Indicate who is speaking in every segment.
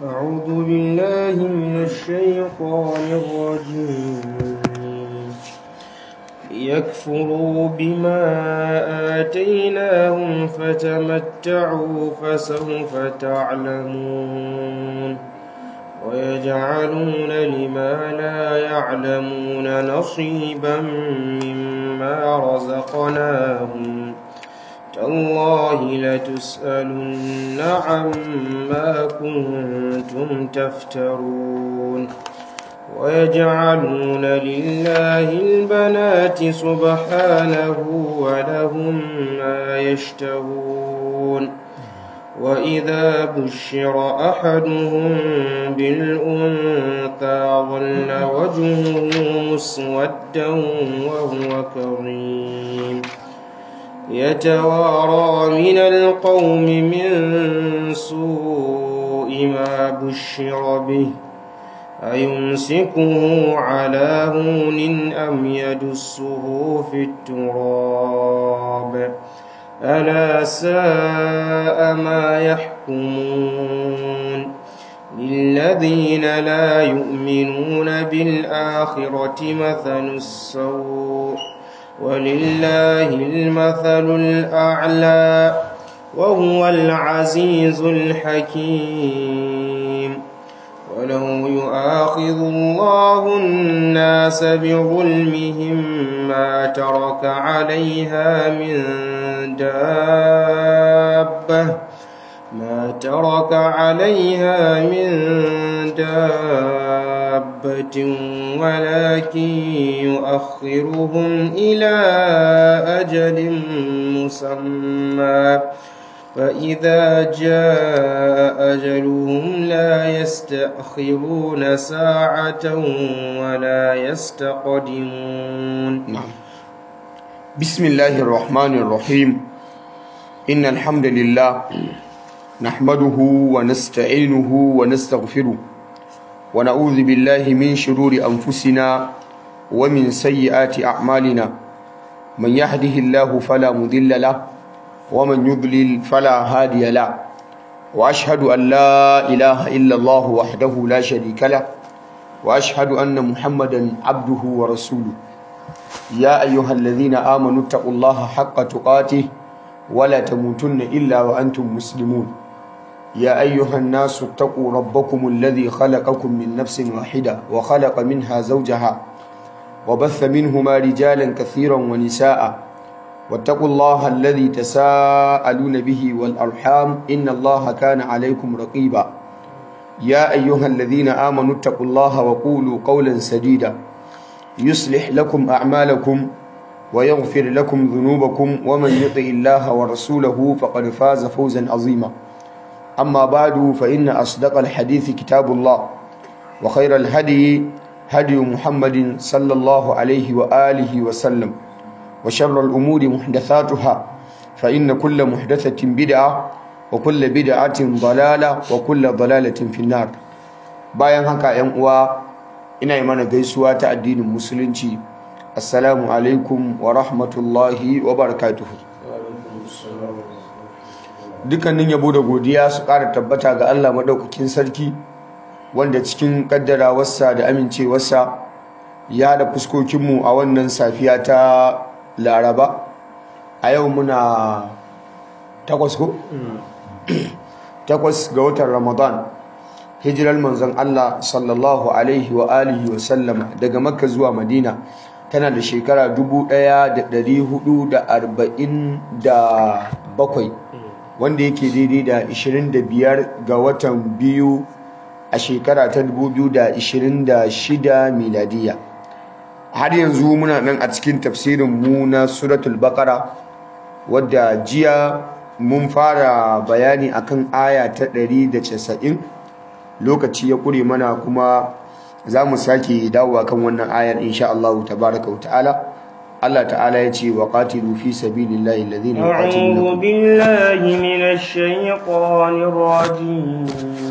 Speaker 1: أعوذ بالله من الشيطان الرجيم ليكفروا بما آتيناهم فتمتعوا فسوف تعلمون ويجعلون لما لا يعلمون نصيبا مما رزقناهم تالله لتسألن عما كنتم تفترون ويجعلون لله البنات سبحانه ولهم ما يشتهون وإذا بشر أحدهم بالأنثى ظل وجهه مسودا وهو كظيم يتوارى من القوم من سوء ما بشر به أيمسكه على هون أم يدسه في التراب ألا ساء ما يحكمون للذين لا يؤمنون بالآخرة مثل السوء ولله المثل الأعلى وهو العزيز الحكيم ولو يؤاخذ الله الناس بظلمهم ما ترك عليها من دابة ما ترك عليها من دابة ولكن يؤخرهم إلى أجل مسمى فإذا جاء أجلهم لا يستأخرون ساعة ولا يستقدمون
Speaker 2: نعم بسم الله الرحمن الرحيم إن الحمد لله نحمده ونستعينه ونستغفره ونعوذ بالله من شرور أنفسنا ومن سيئات أعمالنا من يهده الله فلا مضل له ومن يضلل فلا هادي له واشهد ان لا اله الا الله وحده لا شريك له واشهد ان محمدا عبده ورسوله يا ايها الذين امنوا اتقوا الله حق تقاته ولا تموتن الا وانتم مسلمون يا ايها الناس اتقوا ربكم الذي خلقكم من نفس واحده وخلق منها زوجها وبث منهما رجالا كثيرا ونساء واتقوا الله الذي تساءلون به والأرحام إن الله كان عليكم رقيبا يا أيها الذين آمنوا اتقوا الله وقولوا قولا سديدا يصلح لكم أعمالكم ويغفر لكم ذنوبكم ومن يطع الله ورسوله فقد فاز فوزا عظيما أما بعد فإن أصدق الحديث كتاب الله وخير الهدي هدي محمد صلى الله عليه وآله وسلم وشر الأمور محدثاتها فإن كل محدثة بدعة وكل بدعة ضلالة وكل ضلالة في النار bayan haka ‘yan uwa ina yi mana gaisuwa ta addinin musulunci assalamu alaikum wa rahmatullahi wa barakatuhu dukkanin yabo da godiya su ƙara tabbata ga Allah maɗaukakin sarki wanda cikin ƙaddarawarsa da amincewarsa ya da fuskokinmu a wannan safiya ta laraba a yau muna takwas ko? takwas ga watan ramadan hijirar manzon Allah sallallahu alaihi wa alihi wa sallama daga makka zuwa madina tana da shekara 1447 wanda yake daidai da 25 ga watan biyu a shekara ta 2026 miladiya har yanzu muna nan a cikin tafsirin mu na suratul baqara wadda jiya mun fara bayani akan aya ta 190 lokaci ya kure mana kuma za mu sake dawowa kan wannan ayar insha Allah tabaraka wa ta'ala Allah ta'ala ya ce wa qatilu fi sabilillahi alladhina
Speaker 1: أعوذ بالله من الشيطان الرجيم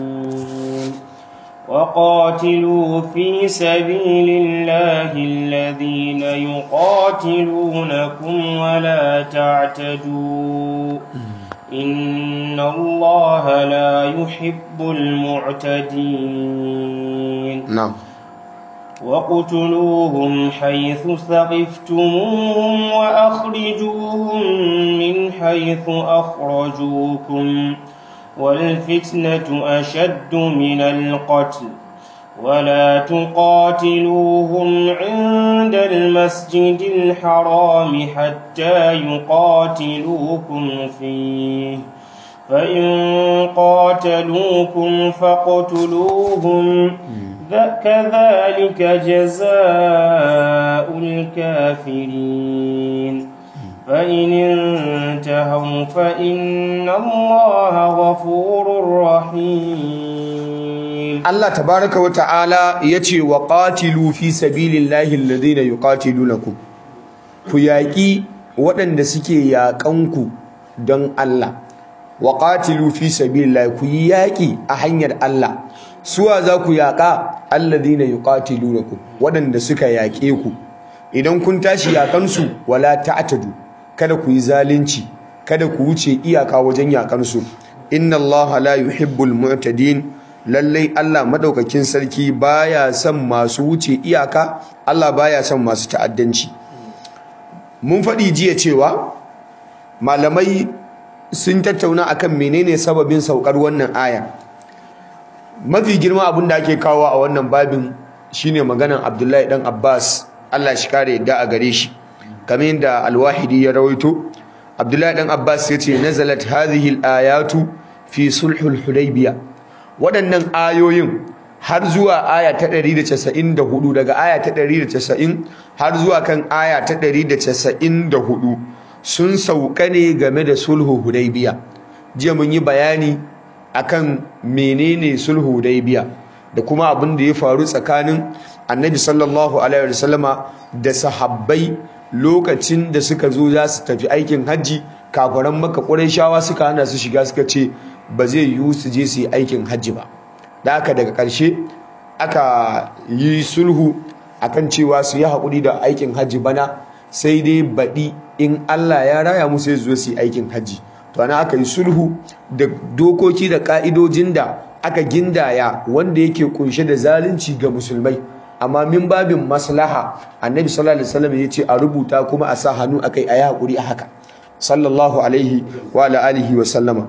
Speaker 1: وقاتلوا في سبيل الله الذين يقاتلونكم ولا تعتدوا إن الله لا يحب المعتدين
Speaker 2: na'am
Speaker 1: وقتلوهم حيث ثقفتموهم وأخرجوهم من حيث أخرجوكم والفتنة أشد من القتل ولا تقاتلوهم عند المسجد الحرام حتى يقاتلوكم فيه فإن قاتلوكم فاقتلوهم كذلك جزاء الكافرين فإن انتهوا فإن الله غفور رحيم
Speaker 2: Allah tabaraka wa ta'ala yace wa qatilu fi sabilillahi alladhina yuqatilunakum ku yaki waɗanda suke yaƙanku don Allah wa qatilu fi sabilillahi ku yi yaƙi a hanyar Allah suwa za ku yaƙa alladhina yuqatilunakum waɗanda suka yaƙe ku idan kun tashi yaƙansu wala ta'tadu kada ku yi zalunci kada ku wuce iyaka wajen yaƙansu inna Allah la yuhibbul mu'tadin lallai Allah madaukakin sarki baya son masu wuce iyaka Allah baya son masu ta'addanci mun faɗi jiya cewa malamai sun tattauna akan menene sababin saukar wannan aya mafi girma abin da ake kawo a wannan babin shine maganan Abdullahi dan Abbas Allah shi kare yadda a gare shi kamar yadda Al-Wahidi ya rawaito Abdullahi dan Abbas yace nazalat hadhihi al-ayatu fi sulhul hudaybiyah waɗannan ayoyin har zuwa aya ta 194 daga aya ta 190 har zuwa kan aya ta 194 sun sauka ne game da sulhu hudaybiya jiya mun yi bayani akan menene sulhu hudaybiya da kuma abin da ya faru tsakanin annabi sallallahu alaihi wasallama da sahabbai lokacin da suka zo za su tafi aikin hajji kafaran maka shawa suka hana su shiga suka ce ba zai yiwu su je su yi aikin hajji ba da aka daga ƙarshe aka yi sulhu akan cewa su yi haƙuri da aikin hajji bana sai dai baɗi in Allah ya raya musu ya zo su yi aikin hajji to ana aka yi sulhu da dokoki da ƙa'idojin da aka gindaya wanda yake kunshe da zalunci ga musulmai amma min babin maslaha annabi sallallahu alaihi wasallam ya ce a rubuta kuma a sa hannu akai a yi haƙuri a haka sallallahu alaihi wa alihi wa sallama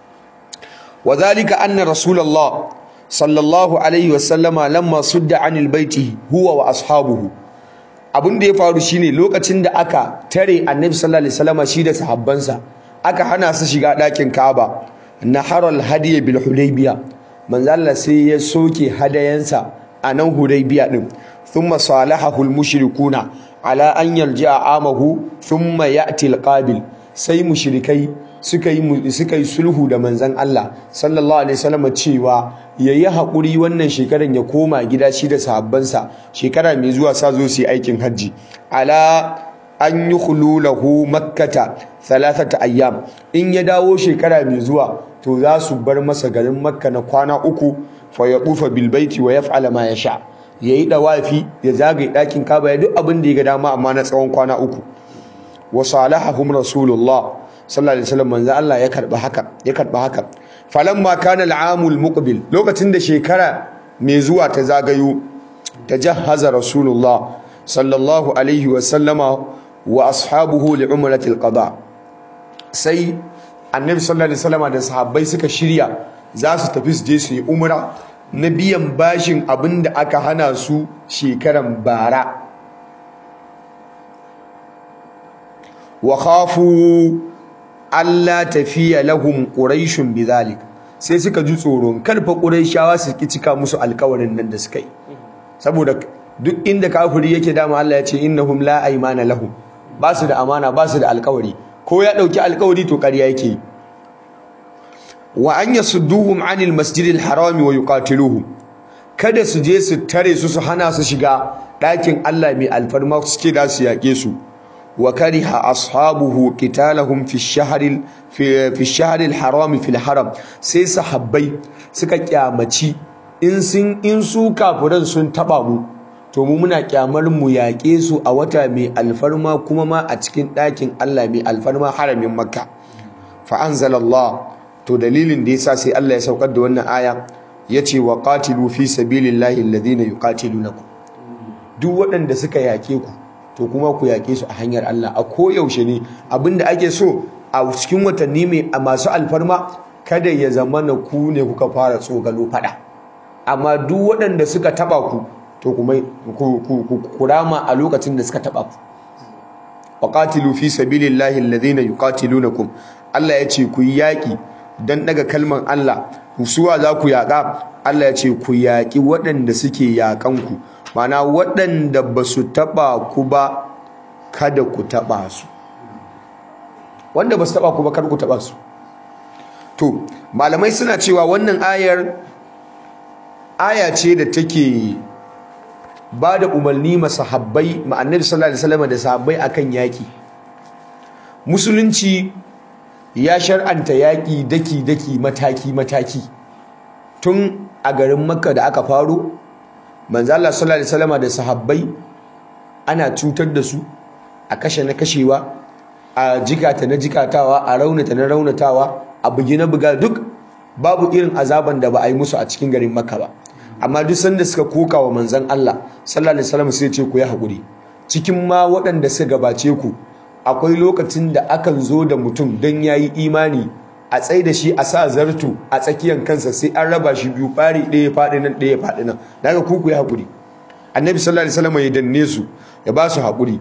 Speaker 2: وذلك أن رسول الله صلى الله عليه وسلم لما صد عن البيت هو وأصحابه abin da ya faru shine lokacin da aka tare annabi sallallahu alaihi wasallam shi da sahabbansa aka hana su shiga ɗakin Kaaba naharal hadiy bil hudaybiya manzo Allah sai ya soke hadayansa a nan hudaybiya din thumma salahahu al mushrikuna ala an yarji'a amahu thumma ya'ti al qabil sai mushrikai suka yi suka yi sulhu da manzon Allah sallallahu alaihi wasallam cewa yayi hakuri wannan shekaran ya koma gida shi da sahabbansa shekara mai zuwa sa zo su yi aikin hajji ala an yukhlu lahu makkata thalathata ayyam in ya dawo shekara mai zuwa to za su bar masa garin makka na kwana uku fa yaqufa bil baiti wa yaf'ala ma yasha yayi dawafi ya zagaye dakin kaba ya duk abin da ya ga dama amma na tsawon kwana uku wa salahahum rasulullah sallallahu alaihi wasallam manzo Allah ya karba haka ya karba haka falamma kana al'amul muqbil lokacin da shekara mai zuwa ta zagayo tajahhaza rasulullah sallallahu alaihi wasallama wa ashabuhu li umratil qada sai annabi sallallahu alaihi wasallama da sahabbai suka shirya za su tafi su je su yi umra na biyan bashin abinda aka hana su shekaran bara wa khafu alla tafiya lahum quraishun bidhalik sai suka ji tsoron karfa quraishawa su ki cika musu alƙawarin nan da suka yi saboda duk inda kafiri yake dama Allah ya ce innahum la aymana lahum ba su da amana ba su da alƙawari ko ya dauki alƙawari to ƙarya yake wa an yasudduhum anil masjidil harami wa yuqatiluhum kada su je su tare su su hana su shiga ɗakin Allah mai alfarma su ce da su yaƙe su وكره أصحابه قتالهم في الشهر في في الشهر الحرام في الحرم sai sahabbai suka kyamaci in sun in su kafiran sun taba mu to mu muna kyamar mu yaƙe su a wata mai alfarma kuma ma a cikin ɗakin Allah mai alfarma haramin Makka fa anzalallah to dalilin da yasa sai Allah ya saukar da wannan aya yace wa qatilu fi sabilillahi alladhina yuqatilunakum duk waɗanda suka yake ku to kuma ku yake su a hanyar Allah a koyaushe ne abinda ake so a cikin watanni mai a masu alfarma kada ya zama na ku ne kuka fara tsogalo fada amma duk waɗanda suka taba ku to kuma ku rama a lokacin da suka taba ku waqatilu fi sabilillahi alladhina yuqatilunakum Allah ya ce ku yi yaki dan daga kalman Allah suwa za ku yaka Allah ya ce ku yaki waɗanda suke yakan ku mana waɗanda ba su taba ku ba kada ku taba su wanda ba su taba ku ba kada ku taba su to malamai suna cewa wannan ayar aya ce da take ba da umarni masahabbai ma'annabi sallallahu alaihi wasallam da sahabbai akan yaki musulunci ya shar'anta yaki daki daki mataki mataki tun a garin makka da aka faro manzo Allah sallallahu alaihi wasallam da sahabbai ana cutar da su a kashe na kashewa a jikata na jikatawa a raunata na raunatawa a bugi na buga duk babu irin azaban da ba a yi musu a cikin garin makka ba amma duk sanda suka koka wa manzon Allah sallallahu alaihi wasallam sai ce ku yi hakuri cikin ma waɗanda suka gabace ku akwai lokacin da akan zo da mutum dan yayi imani a tsaye da shi a sa zartu a tsakiyar kansa sai an raba shi biyu fari ɗaya faɗi nan ɗaya faɗi nan daga ku ku yi hakuri annabi sallallahu alaihi wasallam ya danne su ya ba su hakuri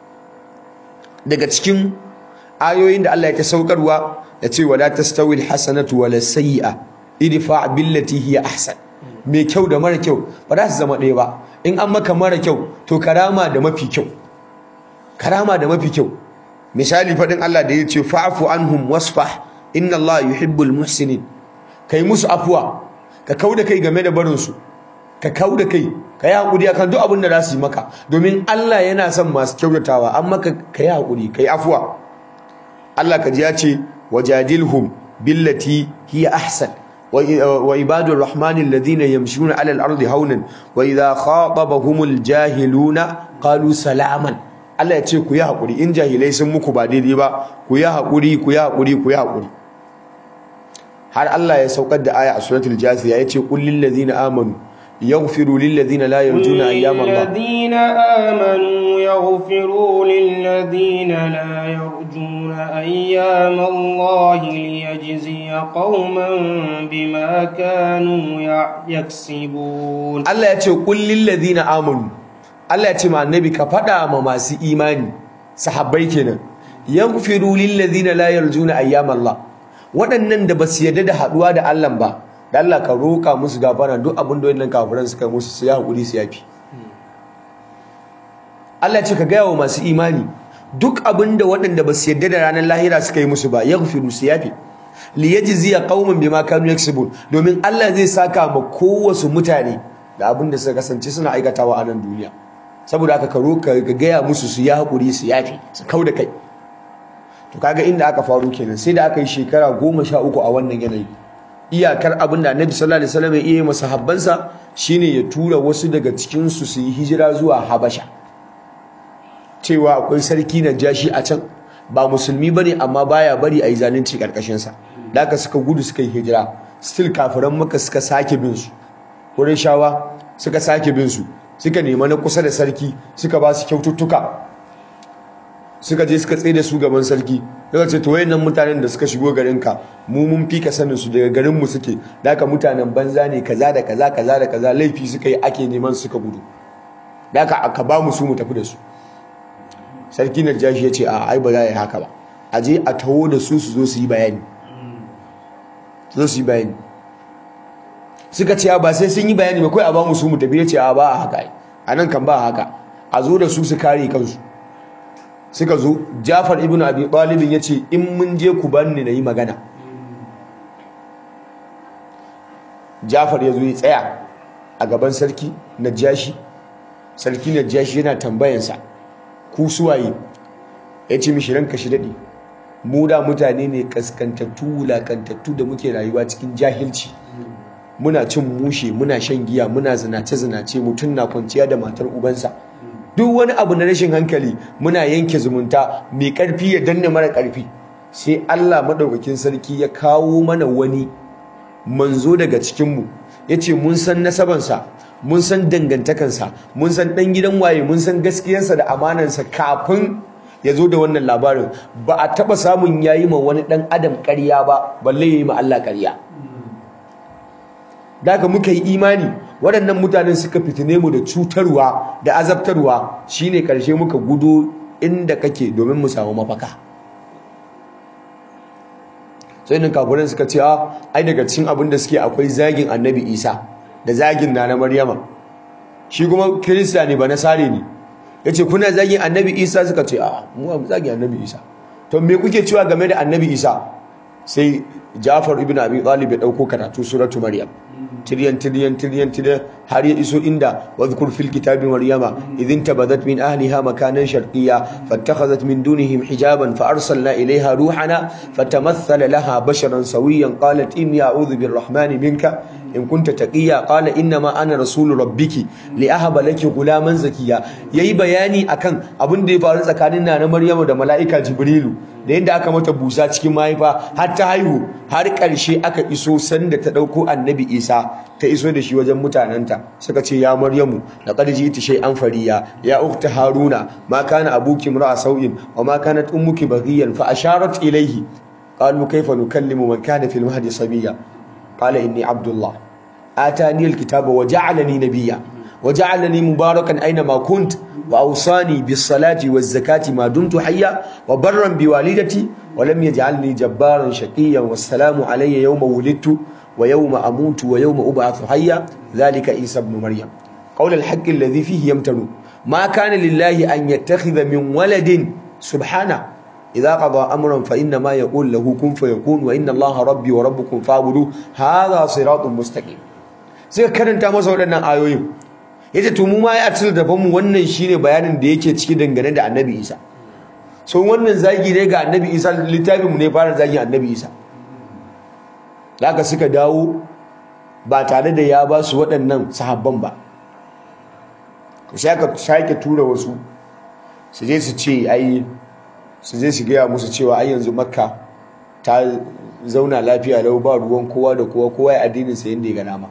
Speaker 2: daga cikin ayoyin da Allah ya ta saukarwa ya ce wala tastawi alhasanatu wala sayyi'a idfa billati hiya ahsan mai kyau da mara kyau ba za su zama ɗaya ba in an maka mara kyau to karama da mafi kyau karama da mafi kyau misali faɗin Allah da ya ce fa'fu anhum wasfah inna Allah yuhibbul muhsinin kai musu afuwa ka kauda kai game da barin su ka kauda kai ka yi hakuri akan duk abin da za su yi maka domin Allah yana son masu kyautatawa an maka ka yi hakuri ka yi afuwa Allah ka ji ya ce wajadilhum billati hiya ahsan وعباد الرحمن الذين يمشون على الأرض هونا وإذا خاطبهم الجاهلون قالوا سلاما Allah ya ce ku yi haƙuri in jahilai sun muku ba daidai ba ku yi haƙuri ku yi haƙuri ku yi haƙuri har Allah ya saukar da aya a suratul jasiya ya ce qul lil ladzina amanu yaghfiru lil ladzina la yarjuna ayyama Allah
Speaker 1: الذين آمنوا يغفروا للذين لا يرجون أيام الله ليجزي قوما بما كانوا يكسبون
Speaker 2: Allah ya ce qul lil ladzina amanu Allah ya ce ma annabi ka faɗa ma masu imani sahabbai kenan yaghfiru lil ladzina la yarjuna ayyama Allah waɗannan da basu yarda da haɗuwa da Allah ba da Allah ka roka musu gafara duk abin da wannan kafiran suka musu su ya hakuri su yafi Allah ce ka gaya wa masu imani duk abin da waɗanda basu yarda da ranar lahira suka yi musu ba yaghfiru su yafi li yajziya qauman bima kanu yaksubun domin Allah zai saka ma kowasu mutane da abin da suka kasance suna aikatawa a nan duniya saboda aka karo ka gaya musu su ya haƙuri su yafi su kau da kai to kaga inda aka faru kenan sai da aka yi shekara goma sha uku a wannan yanayi iyakar abin da annabi sallallahu alaihi wasallam ya iya masa habbansa shine ya tura wasu daga cikin su su yi hijira zuwa habasha cewa akwai sarki na jashi a can ba musulmi bane amma baya bari a yi zalunci karkashin sa da aka suka gudu suka yi hijira still kafiran maka suka sake bin su shawa suka sake bin su suka nema na kusa da sarki suka ba su kyaututtuka suka je suka tsaye da su gaban sarki daga ce to wayannan mutanen da suka shigo garinka mu mun fi ka sanin su daga garin mu suke da haka mutanen banza ne kaza da kaza kaza da kaza laifi suka yi ake neman suka gudu da haka aka ba mu su mu tafi da su sarki Najashi ya ce a ai ba za a yi haka ba a je a taho da su su zo su yi bayani su zo su yi bayani suka ce ba sai sun yi bayani ba kai a ba mu su mu tafi ya ce a ba a haka a nan kan ba a haka a zo da su su kare kansu suka zo Jafar ibn Abi Talib ya ce in mun je ku banni na yi magana Jafar ya zo ya tsaya a gaban sarki Najashi sarki Najashi yana tambayansa ku suwaye ya ce mishi ranka shi daɗi mu da mutane ne kaskantattu wulakantattu da muke rayuwa cikin jahilci muna cin mushe muna shan giya muna zinace-zinace mutum na kwanciya da matar ubansa duk wani abu na rashin hankali muna yanke zumunta mai karfi ya danne mara karfi sai Allah madaukakin sarki ya kawo mana wani manzo daga cikinmu ya ce mun san nasabansa mun san dangantakansa mun san ɗan gidan waye mun san gaskiyarsa da amanansa kafin ya zo da wannan labarin ba a taɓa samun yayi ma wani ɗan adam ƙarya ba balle ya yi ma Allah ƙarya da haka muka yi imani waɗannan mutanen suka fitine mu da cutarwa da azabtarwa shine ƙarshe muka gudo inda kake domin mu samu mafaka sai nan kafiran suka ce a ai daga cikin abin da suke akwai zagin annabi isa da zagin na na maryama shi kuma kirista ne ba na sare ne ya ce kuna zagin annabi isa suka ce a mu ba zagin annabi isa to me kuke cewa game da annabi isa sai jafar ibn abi talib ya dauko karatu suratu maryam tiryan tiryan tiryan tiryan har ya iso inda wadhkur fil kitabi maryama idhin tabadat min ahliha makanan sharqiyya fattakhadhat min dunihim hijaban fa arsalna ilayha ruhana fatamathala laha basharan sawiyan qalat inni a'udhu birrahmani minka in kunta taqiya qala inna ma ana rasulu rabbiki li ahaba laki gulaman zakiya yayi bayani akan abin da ya faru tsakanin nana maryamu da malaika jibrilu da yadda aka mata busa cikin mahaifa har ta haihu har ƙarshe aka iso sanda ta ɗauko annabi isa ta iso da shi wajen mutanenta suka ce ya maryamu laqad ji'ti shay'an fariya ya ukhta haruna ma kana abuki imra'a sau'in wa ma kanat ummuki baghiyan fa asharat ilayhi qalu kayfa nukallimu man kana fil mahdi sabiya qala inni abdullah atani alkitaba wa ja'alani nabiyya wa ja'alani mubarakan aina ma kunt وأوصاني بالصلاة والزكاة ما دمت حيا وبرا بوالدتي ولم يجعلني جبارا شقيا والسلام علي يوم ولدت ويوم أموت ويوم أبعث حيا ذلك عيسى ابن مريم قول الحق الذي فيه يمتنون ما كان لله أن يتخذ من ولد سبحانه إذا قضى أمرا فإنما يقول له كن فيكون وإن الله ربي وربكم فاعبدوه هذا صراط مستقيم sai karanta masa waɗannan ayoyin yace to mu ma ya atil da mu wannan shine bayanin da yake ciki dangane da Annabi Isa so wannan zagi ne ga Annabi Isa littafin mu ne fara zagi Annabi Isa daga suka dawo ba tare da ya ba su waɗannan sahabban ba sai aka sake tura wasu su je su ce ai su je su gaya musu cewa ai yanzu makka ta zauna lafiya lau ba ruwan kowa da kowa kowa ya addinin sa yanda ya ga nama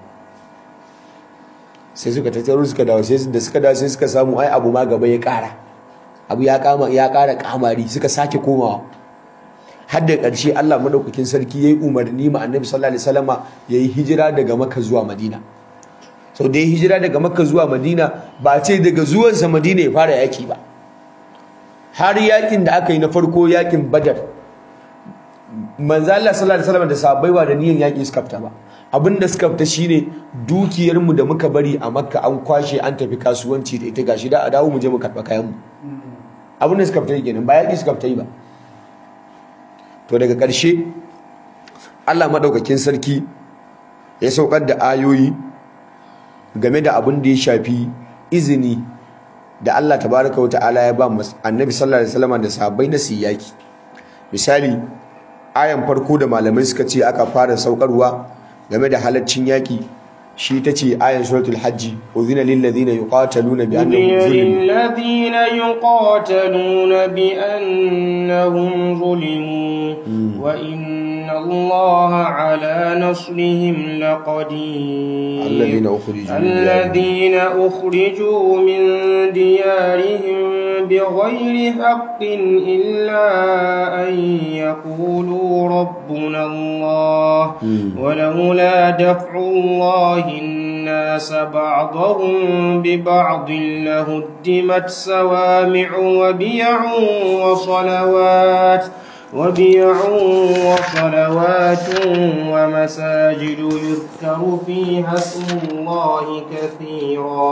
Speaker 2: sai suka tattaro suka dawo sai da suka dawo sai suka samu ai abu ma gaba ya ƙara abu ya kama ya ƙara kamari suka sake komawa har da ƙarshe Allah madaukakin sarki yayi umarni ma Annabi sallallahu alaihi wasallama yayi hijira daga Makka zuwa Madina sau da ya hijira daga Makka zuwa Madina ba ce daga zuwansa Madina ya fara yaki ba har yakin da aka yi na farko yakin Badar manzo Allah sallallahu alaihi wasallam da sahabbai ba da niyan yaki suka fita ba abinda suka fita shine dukiyar mu da muka bari a Makka an kwashe an tafi kasuwanci da ita gashi da a dawo mu je mu karba kayan mu abinda suka fita kenan ba yaki suka fita yi ba to daga ƙarshe Allah madaukakin sarki ya saukar da ayoyi game da abin da ya shafi izini da Allah tabaraka wa ta'ala ya ba annabi sallallahu alaihi wasallam da sahabbai na siyaki misali ayan farko da malamai suka ce aka fara saukarwa game da halaccin yaki shi ta ce ayan suratul hajji udhina lil ladina yuqataluna bi annahum zulimu
Speaker 1: ladina yuqataluna bi annahum zulimu wa inna allaha ala nasrihim laqadir
Speaker 2: alladhina ukhriju
Speaker 1: alladhina ukhriju min diyarihim بغير حق إلا أن يقولوا ربنا الله ولولا دفع الله الناس بعضهم ببعض لهدمت سوامع وبيع وصلوات وبيع وصلوات ومساجد يذكر فيها اسم الله كثيرا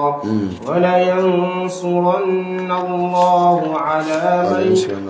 Speaker 1: ولينصرن الله على من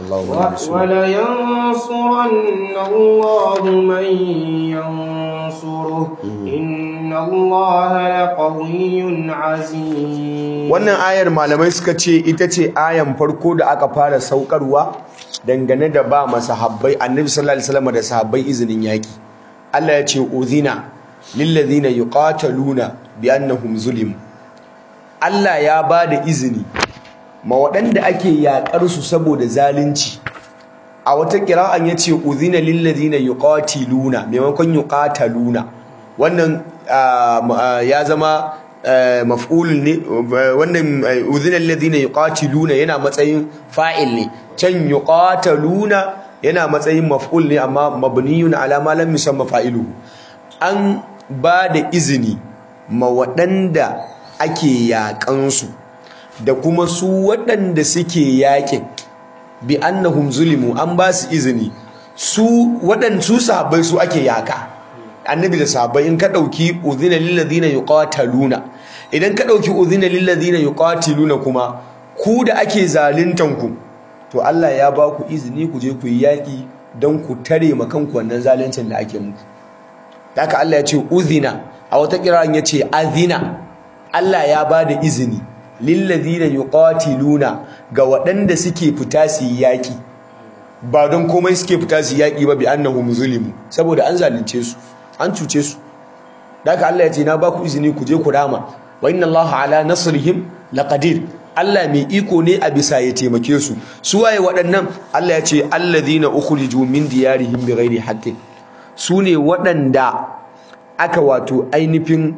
Speaker 1: ولينصرن الله من ينصره إن الله لقوي عزيز
Speaker 2: wannan ayar malamai suka ce ita ce ayan farko da aka fara saukarwa dangane da ba masahabbai annabi sallallahu alaihi wasallam da sahabbai izinin yaki Allah ya ce uzina lillazina yuqataluna bi annahum zulim Allah ya ba da izini ma waɗanda ake yakar su saboda zalunci a wata qira'an yace udhina lil ladina yuqatiluna maimakon yuqataluna wannan ya zama maf'ul ne wannan udhina lil ladina yuqatiluna yana matsayin fa'il ne can yuqataluna yana matsayin maf'ul ne amma mabniyun ala ma lam yusamma fa'iluhu an ba da izini ma waɗanda ake yaƙansu da kuma su waɗanda suke yaƙin bi annahum zulimu an ba su izini su waɗansu sahabbai su ake yaƙa annabi da sahabbai in ka ɗauki udhina lil ladina yuqataluna idan ka ɗauki udhina lil ladina yuqatiluna kuma ku da ake zaluntan ku to Allah ya ba ku izini ku je ku yi yaƙi don ku tare ma kanku wannan zaluncin da ake muku haka Allah ya ce udhina a wata kiran ya ce azina Allah ya ba da izini lillazina yuqatiluna ga waɗanda suke fita su yi yaƙi ba don komai suke fita su yi yaƙi ba bi annahum zulimu saboda an zalunce su an cuce su haka Allah ya ce na ba ku izini ku je ku rama wa inna Allah ala nasrihim laqadir Allah mai iko ne a bisa ya taimake su su waye waɗannan Allah ya ce allazina ukhriju min diyarihim bighairi haqqin su ne waɗanda aka wato ainihin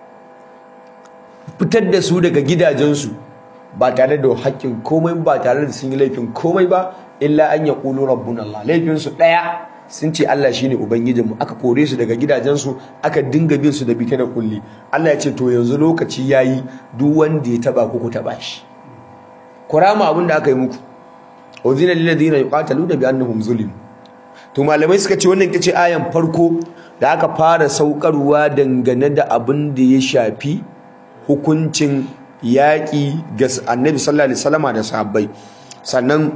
Speaker 2: fitar da su daga gidajensu ba tare da haƙƙin komai ba tare da sun yi laifin komai ba illa an ya ƙulu rabbun Allah laifinsu ɗaya sun ce Allah shine ubangijinmu aka kore su daga gidajensu aka dinga bin su da bita da kulli Allah ya ce to yanzu lokaci yayi duk wanda ya taba ku ku taba shi kurama abin da aka yi muku uzina lil ladina yuqataluna bi annahum zulim to malamai suka ce wannan kace ayan farko da aka fara saukarwa dangane da abin da ya shafi hukuncin yaƙi ga annabi sallallahu alaihi wasallama da sahabbai sannan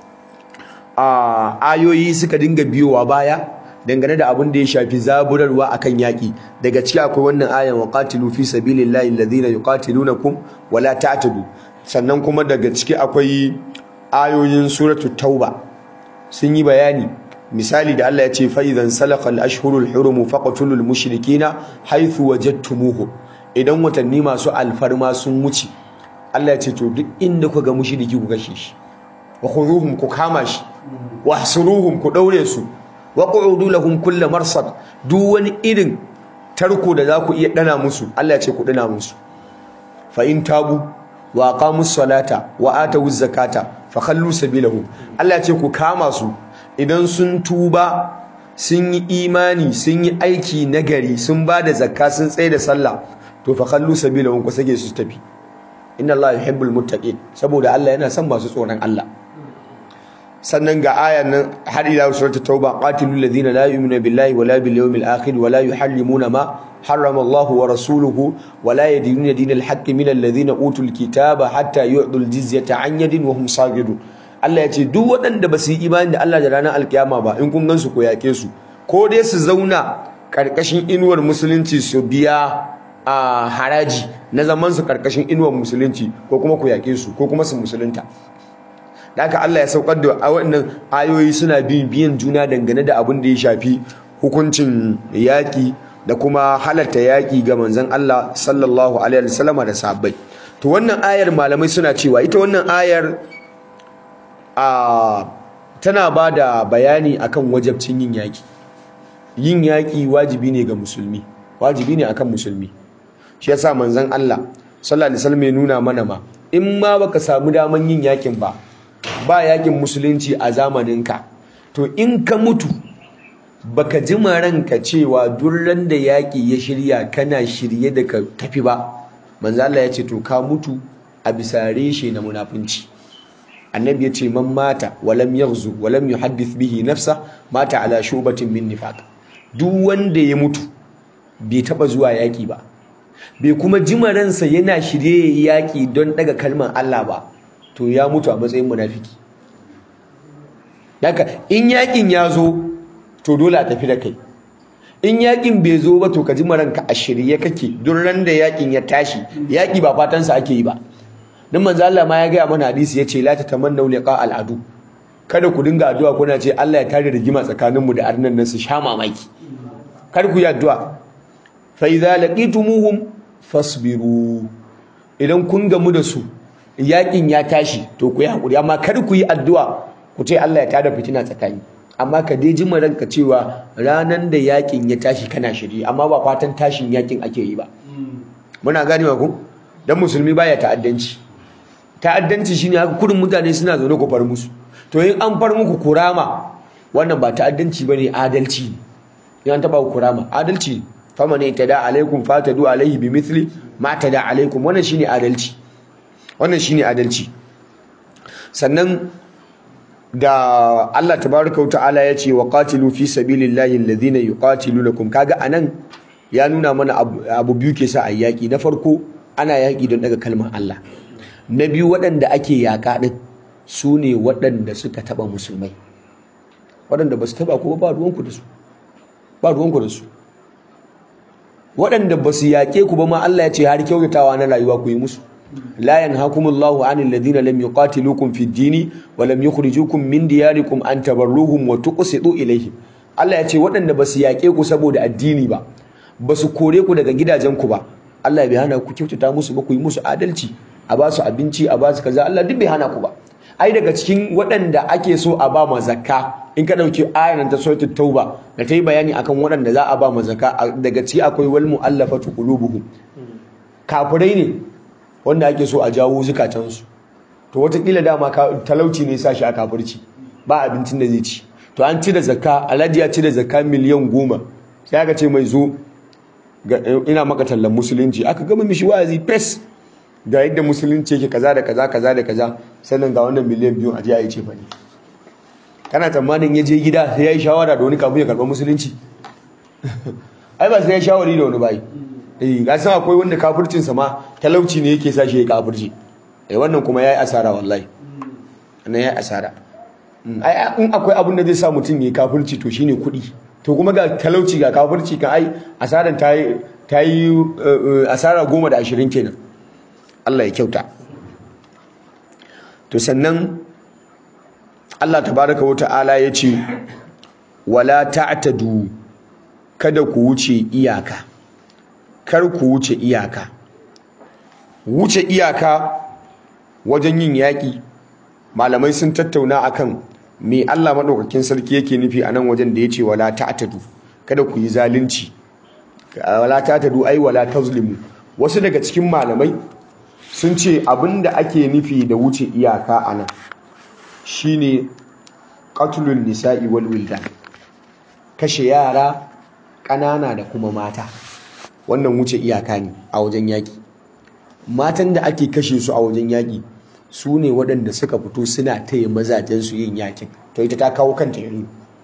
Speaker 2: a ayoyi suka dinga biyowa baya dangane da abin da ya shafi zaburarwa akan yaƙi daga ciki akwai wannan ayan wa qatilu fi sabilillahi alladhina yuqatilunakum wala ta'tadu sannan kuma daga ciki akwai ayoyin suratul tauba sun yi bayani misali da Allah ya ce fa idan salakal ashhurul hurum faqtulul mushrikina haythu wajadtumuhu idan watanni masu alfarma sun wuce Allah ya ce to duk inda kuka ga mushriki ku gashe shi wa khuduhum ku kama shi wa hsuruhum ku daure su wa qu'udu lahum kull marsad duk wani irin tarko da za ku iya dana musu Allah ya ce ku dana musu fa in tabu wa aqamus salata wa atawuz zakata fa khallu sabilahum Allah ya ce ku kama su idan sun tuba sun yi imani sun yi aiki nagari sun ba da zakka sun tsaye da sallah to fa khallu sabilahum ku sage su tafi inna Allah yuhibbul muttaqin saboda Allah yana son masu tsoron Allah sannan ga ayan nan har ila suratul tauba qatilul ladina la yu'minuna billahi wala bil yawmil akhir wala yuhallimuna ma harrama Allah wa rasuluhu wala yadinuna dinal haqqi min alladhina utul kitaba hatta yu'dul jizyata an yadin wa hum sagidun Allah ya ce duk waɗanda ba su yi imani da Allah da ranar alkiyama ba in kun gansu ko yake su ko dai su zauna karkashin inuwar musulunci su biya a haraji na zaman su karkashin inuwar musulunci ko kuma ku yake su ko kuma su musulunta da haka Allah ya saukar da waɗannan ayoyi suna bin biyan juna dangane da abin da ya shafi hukuncin yaƙi da kuma halatta yaƙi ga manzon Allah sallallahu alaihi wasallama da sahabbai to wannan ayar malamai suna cewa ita wannan ayar a tana ba da bayani akan wajabcin yin yaƙi yin yaƙi wajibi ne ga musulmi wajibi ne akan musulmi shi yasa manzon Allah sallallahu alaihi wasallam ya nuna mana ma in ma baka samu daman yin yaƙin ba ba yaƙin musulunci a zamaninka to in ka mutu baka ji ranka cewa durran da yaƙi ya shirya kana shirye da ka tafi ba manzo Allah ya ce to ka mutu a bisa reshe na munafunci annabi ya ce man mata walam yaghzu walam yuhaddith bihi nafsa mata ala shubatin min nifaq duk wanda ya mutu bai taba zuwa yaki ba bai kuma jima ransa yana shirye yaki don daga kalmar Allah ba to ya mutu a matsayin munafiki daga in yakin ya zo to dole a tafi da kai in yakin bai zo ba to ka jima ranka a shirye kake duk ran da yakin ya tashi yaki ba fatansa ake yi ba dan manzo Allah ma ya ga mana hadisi yace la tatamannu liqa al'adu kada ku dinga addu'a kuna ce Allah ya tare rigima tsakanin mu da arnan nan su sha mamaki kar ku yi addu'a fa idza laqitumuhum fasbiru idan kun gamu da su yakin ya tashi to ku yi hakuri amma kar ku yi addu'a ku ce Allah ya tada fitina tsakani amma ka dai jima ranka cewa ranan da yakin ya tashi kana shiri amma ba fatan tashin yakin ake yi ba muna ganewa ku dan musulmi baya ta'addanci ta'addanci shine haka kudin mutane suna zaune ku far musu to in an far muku kurama wannan ba ta'addanci bane adalci ne in an taba ku kurama adalci faman itada alaikum fatadu alaihi bimithli ma tada alaikum wannan shine adalci wannan shine adalci sannan da Allah tabaraka wa ta'ala ya ce wa qatilu fi sabilillahi alladhina yuqatilunakum kaga anan ya nuna mana abu biyu ke sa ayyaki na farko ana yaki don daga kalmar Allah na biyu waɗanda ake yaka din su ne waɗanda suka taba musulmai waɗanda ba su taba ko ba ruwanku da su ba ruwanku da su waɗanda ba su yaƙe ku ba ma Allah ya ce har kyautatawa na rayuwa ku yi musu la yanhakumullahu anil ladina lam yuqatilukum fid dini wa lam yukhrijukum min diyarikum an tabarruhum wa tuqsitu ilayhim Allah ya ce waɗanda ba su yaƙe ku saboda addini ba ba su kore ku daga gidajen ku ba Allah bai hana ku kyautata musu ba ku yi musu adalci a ba su abinci a ba su kaza Allah duk bai hana ku ba ai daga cikin waɗanda ake so a ba ma zakka in ka ɗauki ayan ta suratul tauba da ta yi bayani akan waɗanda za a ba ma zakka daga ciki akwai wal mu'allafatu qulubuhum kafirai ne wanda ake so a jawo zukatansu to watakila dama talauci ne sa shi a kafirci ba abincin da zai ci to an ci da zakka alhaji ya ci da zakka miliyan goma sai aka ce mai zo ina maka tallan musulunci aka gama mishi wa'azi fes ga yadda musulunci yake kaza da kaza kaza da kaza sannan ga wannan miliyan biyu a je a yi ce fani kana tsammanin ya je gida sai ya yi shawara da wani kafin ya karɓa musulunci ai ba sai ya shawari da wani bayi eh ga san akwai wanda kafircin sa ma talauci ne yake sa shi ya kafirci eh wannan kuma yayi asara wallahi wannan yayi asara ai in akwai abin da zai sa mutum yayi kafirci to shine kuɗi to kuma ga talauci ga kafirci kan ai asaran ta yi ta yi asara goma da ashirin kenan Allah ya kyauta to sannan Allah tabaraka wa ta'ala ya ce wala ta'tadu kada ku wuce iyaka kar ku wuce iyaka wuce iyaka wajen yin yaƙi malamai sun tattauna akan me Allah maɗaukakin sarki yake nufi a nan wajen da ya ce wala ta'tadu kada ku yi zalunci wala ta'tadu ai wala tazlimu wasu daga cikin malamai sun ce abinda ake nufi da wuce iyaka a nan shine qatlun nisa'i wal wildan kashe yara ƙanana da kuma mata wannan wuce iyaka ne a wajen yaƙi matan da ake kashe su a wajen yaƙi su ne waɗanda suka fito suna taya mazajensu yin yaƙin to ita ta kawo kanta yanzu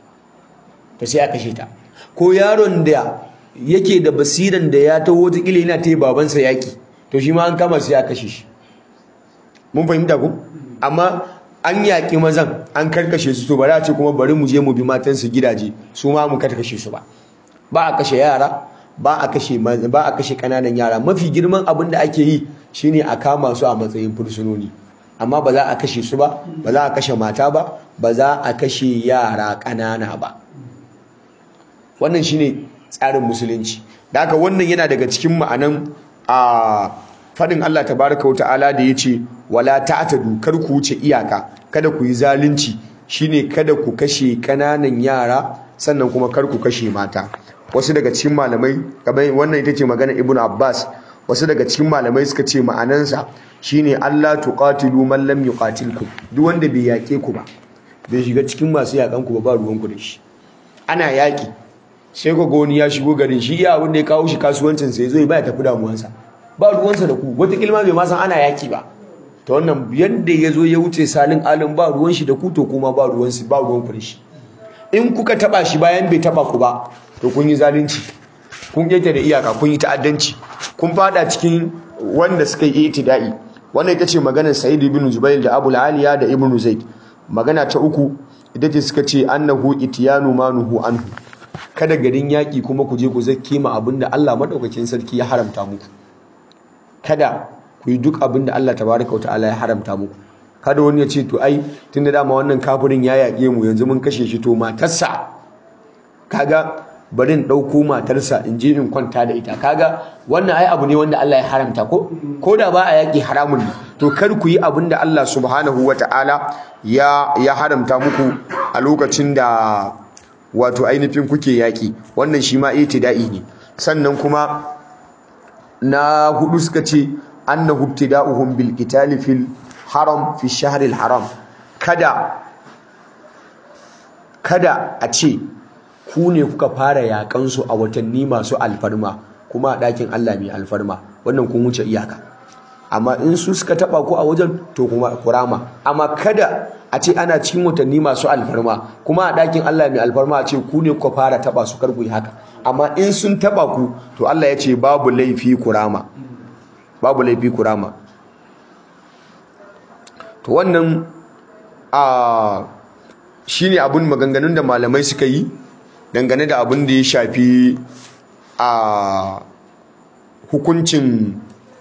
Speaker 2: ta sai a kashe ta ko yaron da yake da basiran da ya taho wataƙila yana taya babansa yaƙi to shi ma an kama sai a kashe shi mun fahimta ku amma an yaƙi mazan an karkashe su to ba za a ce kuma bari mu je mu bi matansu gidaje su ma mu karkashe su ba ba a kashe yara ba a kashe ba a kashe kananan yara mafi girman abin da ake yi shine a kama su a matsayin fursunoni amma ba za a kashe su ba ba za a kashe mata ba ba za a kashe yara kanana ba wannan shine tsarin musulunci da haka wannan yana daga cikin ma'anan a fadin Allah tabaraka wa ta'ala da yace wala ta'tadu kar ku wuce iyaka kada ku yi zalunci shine kada ku kashe kananan yara sannan kuma kar ku kashe mata wasu daga cikin malamai kamar wannan ita ce magana ibnu abbas wasu daga cikin malamai suka ce ma'anansa shine Allah tuqatilu man lam yuqatilkum duk wanda bai yake ku ba bai shiga cikin masu yakan ku ba ba ruwan ku da shi ana yaki sai ku ga wani ya shigo garin shi iya wanda ya kawo shi kasuwancin sai zo ya ba ya tafi damuwansa ba ruwansa da ku wata kilma bai ma san ana yaki ba ta wannan yadda ya zo ya wuce salin alin ba ruwan shi da ku to kuma ba ruwan ba ruwan ku da shi in kuka taba shi bayan bai taba ku ba to kun yi zalunci kun keke da iyaka kun yi ta'addanci kun fada cikin wanda suka yi itida'i wannan ita ce maganar Sa'id ibn Jubair da Abu Aliya da Ibn Zaid magana ta uku ita ce suka ce annahu itiyanu manuhu anhu kada garin yaki kuma ku je ku zakke ma abinda Allah madaukakin sarki ya haramta muku kada ku yi duk abinda Allah tabaraka wa ta'ala ya haramta muku kada wani ya ce to ai tunda dama wannan kafirin ya yaƙe mu yanzu mun kashe shi to matarsa kaga bari in ɗauko matarsa in je in kwanta da ita kaga wannan ai abu ne wanda Allah ya haramta ko ko da ba a yaƙi haramun ne to kar ku yi abin da Allah subhanahu wata'ala ya ya haramta muku a lokacin da wato ainihin kuke yaƙi wannan shi ma itida'i ne sannan kuma na hudu suka ce annahu ibtida'uhum bil qitali fil haram fi shahril haram kada kada a ce ku ne kuka fara yakan su a watanni masu alfarma kuma a ɗakin Allah mai alfarma wannan kun wuce iyaka amma in su suka taba ku a wajen to kuma kurama amma kada a ce ana cikin watanni masu alfarma kuma a ɗakin Allah mai alfarma a ce ku ne kuka fara taba su kar ku yi haka amma in sun taba ku to Allah ya ce babu laifi kurama babu laifi kurama to wannan a shine abun maganganun da malamai suka yi dangane da abin da ya shafi a hukuncin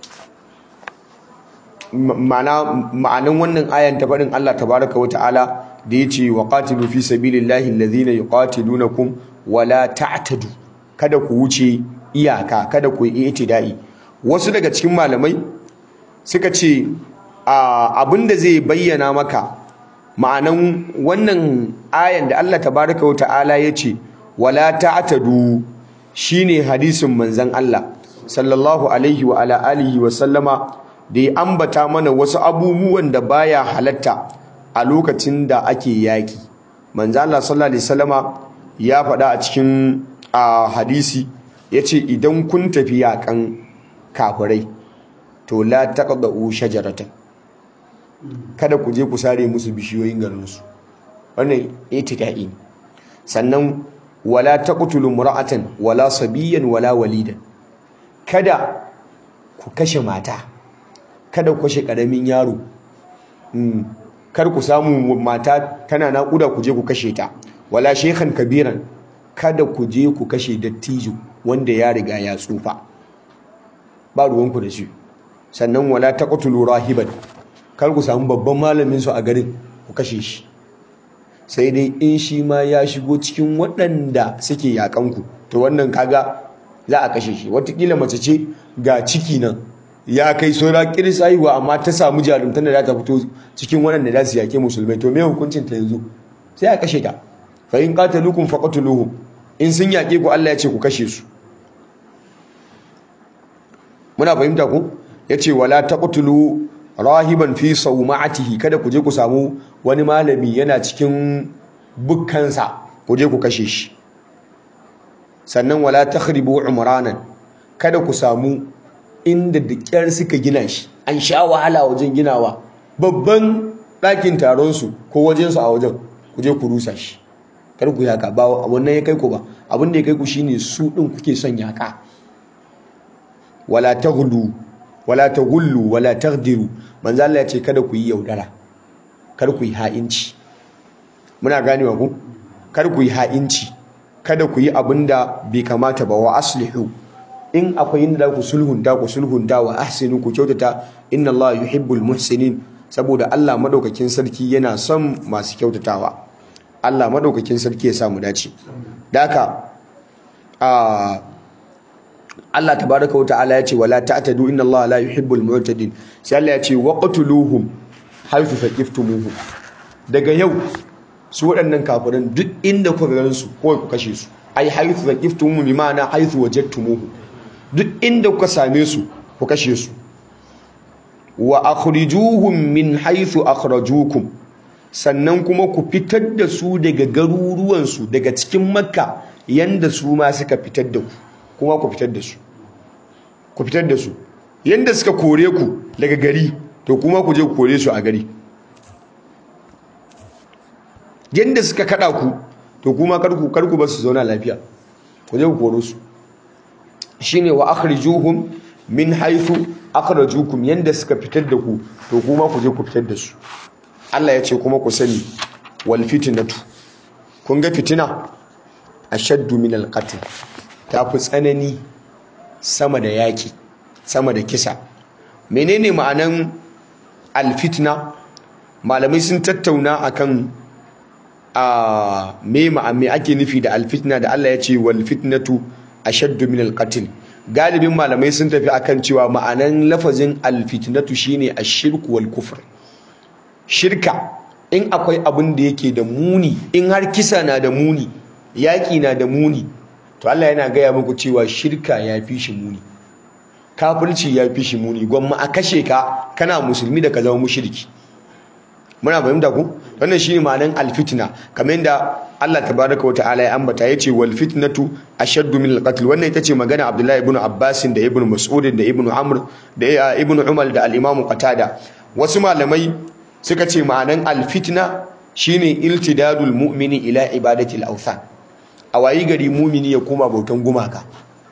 Speaker 2: ma'anan wannan ayan ta faɗin Allah tabaraka wa ta'ala da ya ce wa qatilu fi sabilillahi alladhina yuqatilunakum wala ta'tadu kada ku wuce iyaka kada ku yi itida'i wasu daga cikin malamai suka ce abinda zai bayyana maka ma'anan wannan ayan da Allah tabaraka wa ta'ala ya ce wala ta'tadu shine hadisin manzon Allah sallallahu alaihi wa ala alihi wa sallama da ya ambata mana wasu abubuwan da baya halatta a lokacin da ake yaki manzo Allah sallallahu alaihi wasallama ya faɗa a cikin hadisi yace idan kun tafi yakan kafirai to la taqdu shajaratan kada ku je ku sare musu bishiyoyin garin su wannan itida'i sannan wala taqtulu mura'atan wala sabiyan wala walidan kada ku kashe mata kada ku kashe karamin yaro kar ku samu mata tana naƙuda ku je ku kashe ta wala shekhan kabiran kada ku je ku kashe dattijo wanda ya riga ya tsufa ba ruwanku da shi sannan wala taqtulu rahiban kar ku samu babban malamin su a garin ku kashe shi sai dai in shi ma ya shigo cikin waɗanda suke yakan ku to wannan kaga za a kashe shi watakila mace ce ga ciki nan ya kai saura kiris haihuwa amma ta samu jarumtar da za ta fito cikin waɗanda za su yake musulmai to me hukuncin ta yanzu sai a kashe ta fa in qataluukum faqatuluhum in sun yake ku Allah ya ce ku kashe su muna fahimta ku yace wala taqtulu rahiban fi sawma'atihi kada ku je ku samu wani malami yana cikin bukkansa ku je ku kashe shi sannan wala takhribu umranan kada ku samu inda da kyar suka gina shi an sha wahala wajen ginawa babban ɗakin taronsu ko wajensu a wajen ku je ku rusa shi kar ku yaka ba wannan ya kai ku ba abin da ya kai ku shine su ɗin kuke son yaka wala taghlu wala taghullu wala taghdiru manzo Allah ya ce kada ku yi yaudara kar ku yi ha'inci muna ganewa ku kar ku yi ha'inci kada ku yi abinda bai kamata ba wa aslihu in akwai inda za ku sulhunta ku sulhunta wa ahsinu ku kyautata inna Allah yuhibbul muhsinin saboda Allah madaukakin sarki yana son masu kyautatawa Allah madaukakin sarki ya samu dace daka a Allah tabaraka wa ta'ala ya ce wala ta'tadu inna Allah la yuhibbul mu'tadin sai Allah ya ce waqtuluhum haythu faqiftumuhum daga yau su waɗannan kafiran duk inda kuka gan su ko ku kashe su ai haythu faqiftumuhum bi ma'ana haythu wajadtumuhum duk inda kuka same su ku kashe su wa akhrijuhum min haythu akhrajukum sannan kuma ku fitar da su daga garuruwan su daga cikin makka yanda su ma suka fitar da ku kuma ku fitar da su ku fitar da su yanda suka kore ku daga gari to kuma ku je ku kore su a gari yanda suka kada ku to kuma karku karku ba su zauna lafiya ku je ku koro su shine wa akhrijuhum min haythu akhrajukum yanda suka fitar da ku to kuma ku je ku fitar da su Allah ya ce kuma ku sani wal fitnatu kun ga fitina ashaddu min al qatl ta fi tsanani sama da yaki sama da kisa menene ma'anan al fitna malamai sun tattauna akan a me me ake nufi da alfitna da Allah ya ce wal fitnatu ashaddu min alqatl galibin malamai sun tafi akan cewa ma'anan lafazin alfitnatu shine ashirku wal kufr shirka in akwai abin da yake da muni in har kisa na da muni yaƙi na da muni to Allah yana gaya muku cewa shirka ya fi shi muni kafirci ya fi shi muni gwamma a kashe ka kana musulmi da ka zama mushriki muna fahimta ku wannan shine ma'anan alfitna kamar yadda Allah tabaraka wa ta'ala ya ambata yace wal fitnatu ashaddu min al-qatl wannan ita ce magana Abdullahi ibn Abbas da Ibn Mas'ud da Ibn Amr da Ibn Umar da al-Imam Qatada wasu malamai suka ce ma'anan alfitna shine iltidadul mu'mini ila ibadati al-awthan a wayi gari mumini ya koma bautan gumaka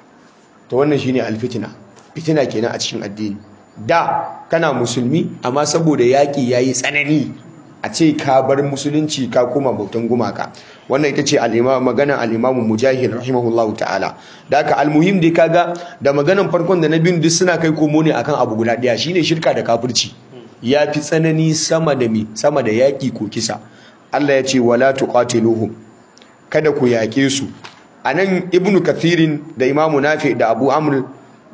Speaker 2: to wannan shine alfitna fitina kenan a cikin addini da kana musulmi amma saboda yaki yayi tsanani a ce ka bar musulunci ka koma bautan gumaka wannan ita ce al-imam maganar al-imam mujahid rahimahullahu ta'ala da haka al-muhim dai kaga da maganan farkon da na biyun duk suna kai komo ne akan abu guda daya shine shirka da kafirci ya fi tsanani sama da mi sama da yaƙi ko kisa Allah ya ce wala tuqatiluhum kada ku yaƙe su anan ibnu kathirin da imamu nafi da abu amr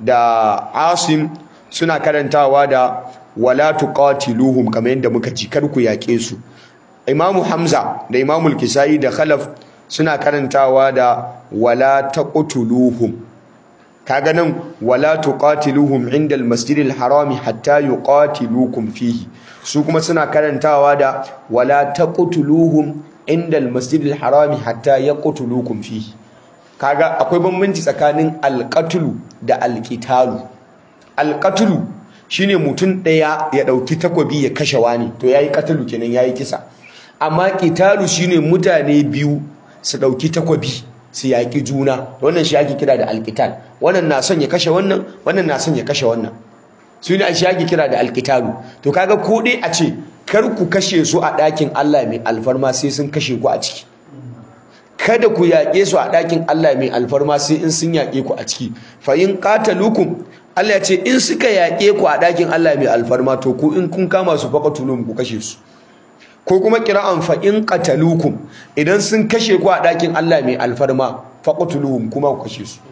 Speaker 2: da asim suna karantawa da wala tuqatiluhum kamar yadda muka ji kar ku yaƙe su imamu hamza da imamu kisai da khalaf suna karantawa da wala taqtuluhum kaga nan wala tuqatiluhum inda al-masjid al-harami hatta yuqatilukum fihi su kuma suna karantawa da wala taqtuluhum inda al-masjid al-harami hatta yaqtulukum fihi kaga akwai bambanci tsakanin al-qatlu da al-qitalu al-qatlu shine mutum daya ya dauki takobi ya kashe wani to yayi qatlu kenan yayi kisa amma qitalu shine mutane biyu su dauki takobi su yaƙi juna wannan shi ake kira da alƙital wannan na son ya kashe wannan wannan na son ya kashe wannan su ne shi ake kira da alƙitalu to kaga ko dai a ce kar ku kashe su a ɗakin Allah mai alfarma sai sun kashe ku a ciki kada ku yaƙe su a ɗakin Allah mai alfarma sai in sun yaƙe ku a ciki fa in qatalukum Allah ya ce in suka yaƙe ku a ɗakin Allah mai alfarma to ku in kun kama su faqatulum ku kashe su ko kuma kira'an fa in qatalukum idan sun kashe ku a ɗakin Allah mai alfarma faqtuluhum kuma ku kashe su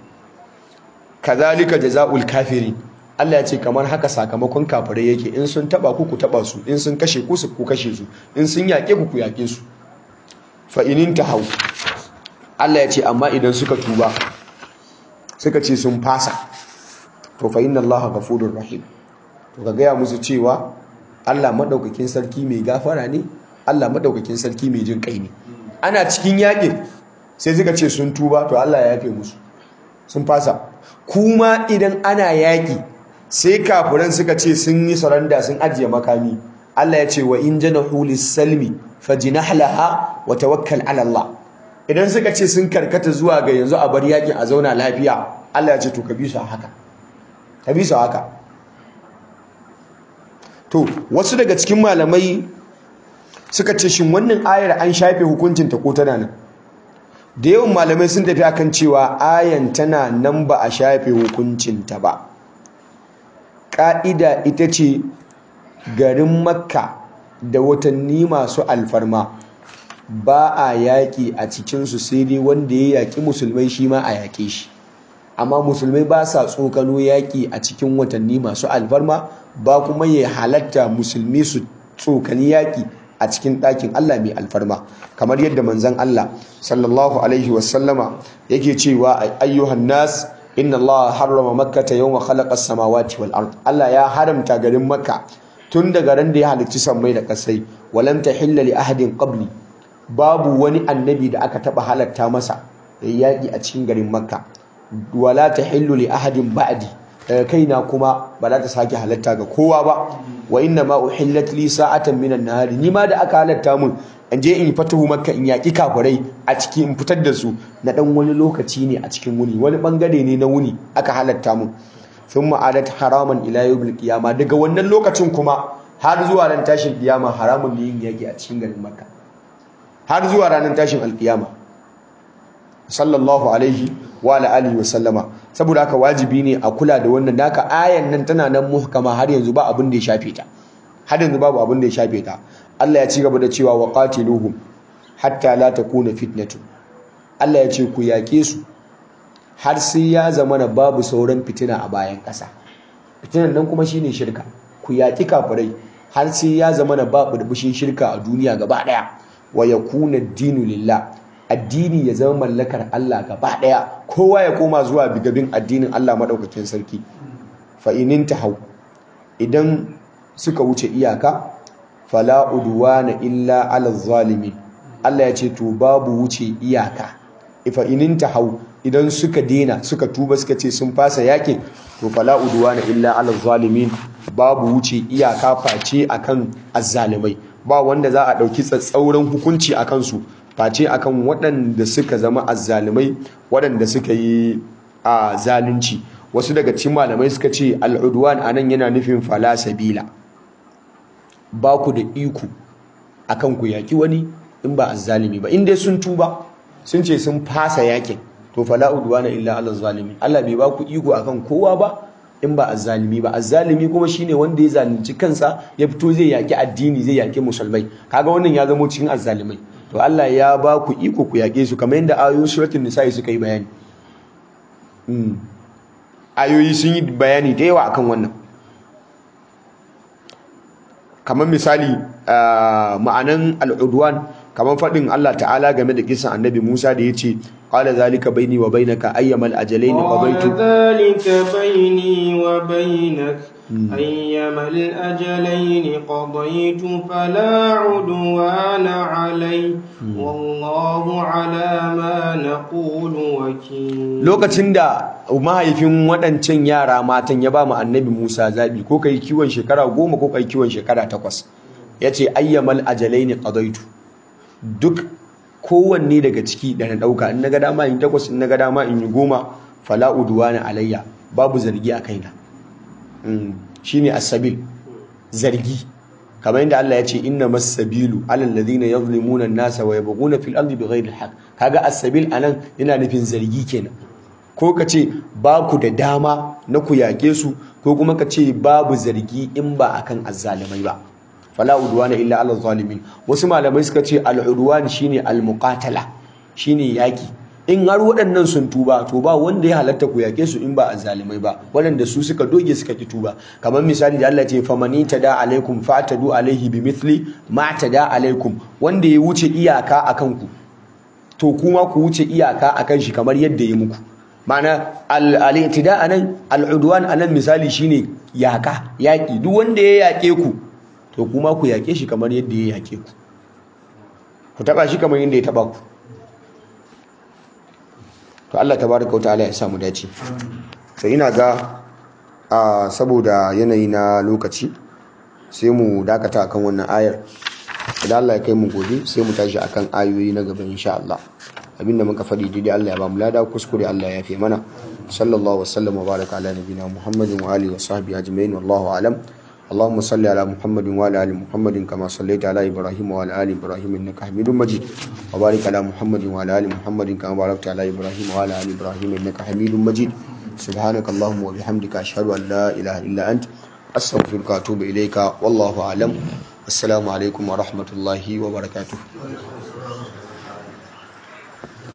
Speaker 2: kazalika jazaul kafirin Allah ya ce kamar haka sakamakon kafirai yake in sun taba ku ku taba su in sun kashe ku ku kashe su in sun yake ku ku yake su fa in tahaw Allah ya ce amma idan suka tuba suka ce sun fasa to fa inna Allah ghafurur rahim to ka gaya musu cewa Allah madaukakin sarki mai gafara ne Allah madaukakin sarki mai jin kai ne ana cikin yakin sai suka ce sun tuba to Allah ya yafe musu sun fasa kuma idan ana yaki sai kafiran suka ce sun yi saranda sun ajiye makami Allah ya ce wa in janahu lis-salmi fajnahlaha wa tawakkal ala Allah idan suka ce sun karkata zuwa ga yanzu a bar yakin a zauna lafiya Allah ya ce to ka bi su haka ka bi su haka to wasu daga cikin malamai suka ce shin wannan ayar an shafe hukuncinta ko tana nan da yawan malamai sun tafi akan cewa ayan tana nan ba a shafe hukuncinta ba ƙa'ida ita ce garin makka da watanni masu alfarma ba a yaƙi a cikinsu sai dai wanda ya yaƙi musulmai shi ma a yaƙe shi amma musulmai ba sa tsokano yaƙi a cikin watanni masu alfarma ba kuma ya halatta musulmi su tsokani yaƙi a cikin ɗakin Allah mai alfarma kamar yadda manzon Allah sallallahu alaihi wasallama yake cewa ayyuhan nas inna Allah harrama makkata yawma khalaqa as-samawati wal ard Allah ya haramta garin makka tun daga ran da ya halicci sammai da kasai walam tahilla li ahadin qabli babu wani annabi da aka taba halatta masa yaƙi a cikin garin makka wala tahillu li ahadin ba'di daga kaina kuma ba za ta sake halatta ga kowa ba wa inna ma uhillat li sa'atan minan nahari ni ma da aka halatta mun in je in fatahu makka in yaki kafirai a ciki in fitar da su na dan wani lokaci ne a cikin wuni wani bangare ne na wuni aka halatta mun thumma adat haraman ila yawmil qiyama daga wannan lokacin kuma har zuwa ran tashin kiyama haramun ne yin yaki a cikin garin makka har zuwa ranar tashin alkiyama sallallahu alaihi wa alihi wa sallama saboda haka wajibi ne a kula da wannan naka ayan nan tana nan muhkama har yanzu ba abin da ya shafe ta har yanzu babu abin da ya shafe ta Allah ya ci gaba da cewa wa qatiluhum hatta la takuna fitnatu Allah ya ce ku yaƙe su har sai ya zama na babu sauran fitina a bayan ƙasa fitinan nan kuma shine shirka ku yaƙi kafirai har sai ya zama na babu burbushin shirka a duniya gaba ɗaya wa yakuna dinu lillah addini ya zama mallakar Allah gaba ɗaya kowa ya koma zuwa bigabin addinin Allah madaukakin sarki fa inin hau idan suka wuce iyaka fala udwana illa ala zalimin Allah ya ce to babu wuce iyaka ifa inin hau idan suka dena suka tuba suka ce sun fasa yakin to fala udwana illa ala zalimin babu wuce iyaka face akan azzalimai ba wanda za a dauki tsatsauran hukunci akan su face akan waɗanda suka zama azzalimai waɗanda suka yi a zalunci wasu daga cikin malamai suka ce al'udwan anan yana nufin fala sabila ba ku da iko akan ku yaki wani in ba azzalimi ba in dai sun tuba sun ce sun fasa yakin to fala udwana illa ala zalimin Allah bai ba ku iko akan kowa ba in ba azzalimi ba azzalimi kuma shine wanda ya zalunci kansa ya fito zai yaki addini zai yaki musulmai kaga wannan ya zama cikin azzalimai to Allah ya ba ku iko ku yake su kamar yadda ayoyin suratul nisa suka yi bayani ayoyi sun yi bayani da yawa akan wannan kamar misali ma'anan al'udwan kamar faɗin Allah ta'ala game da kisan annabi Musa da ya ce qala zalika baini wa bainaka ayyamal ajalain qadaytu
Speaker 1: zalika baini wa bainak ayyamal ajalain qadaytu fala udwana alai wallahu ala ma naqulu wakil
Speaker 2: lokacin da mahaifin waɗancan yara matan ya ba mu annabi Musa zabi ko kai kiwon shekara goma ko kai kiwon shekara takwas yace ayyamal ajalain qadaytu duk kowanne daga ciki da na ɗauka in na ga dama in takwas in na ga dama in yi goma fala udwana alayya babu zargi a kaina shine asabil zargi kamar yadda Allah ya ce inna masabilu alal ladina yadhlimuna an-nasa wa yabghuna fil ardi bighayri al-haqq kaga asabil anan yana nufin zargi kenan ko ka ce ba ku da dama na ku yake su ko kuma ka ce babu zargi in ba akan azzalimai ba fala udwana illa ala zalimin wasu malamai suka ce al udwan shine al muqatala shine yaki in har waɗannan sun tuba to ba wanda ya halatta ku yake su in ba azzalimai ba waɗanda su suka doge suka ki tuba kamar misali da Allah ce famani tada alaikum fatadu alaihi bimithli ma tada alaikum wanda ya wuce iyaka akan ku to kuma ku wuce iyaka akan shi kamar yadda ya muku ma'ana al-i'tida anan al-udwan anan misali shine yaka yaki duk wanda ya yake ku to kuma ku yake shi kamar yadda ya yake ku ku taba shi kamar yadda ya taba ku to Allah tabaraka wa ta'ala ya samu dace to ina ga a saboda yanayi na lokaci sai mu dakata akan wannan ayar idan Allah ya kai mu gobe sai mu tashi akan ayoyi na gaba insha Allah abinda muka faɗi daidai Allah ya ba mu lada kuskure Allah ya fi mana sallallahu wasallam wa baraka ala nabina muhammadin wa alihi wa sahbihi ajma'in wallahu alam اللهم صل على محمد وعلى ال محمد كما صليت على ابراهيم وعلى ال ابراهيم انك حميد مجيد وبارك على محمد وعلى ال محمد كما باركت على ابراهيم وعلى ال ابراهيم انك حميد مجيد سبحانك اللهم وبحمدك اشهد ان لا اله الا انت استغفرك واتوب اليك والله اعلم السلام عليكم ورحمه الله وبركاته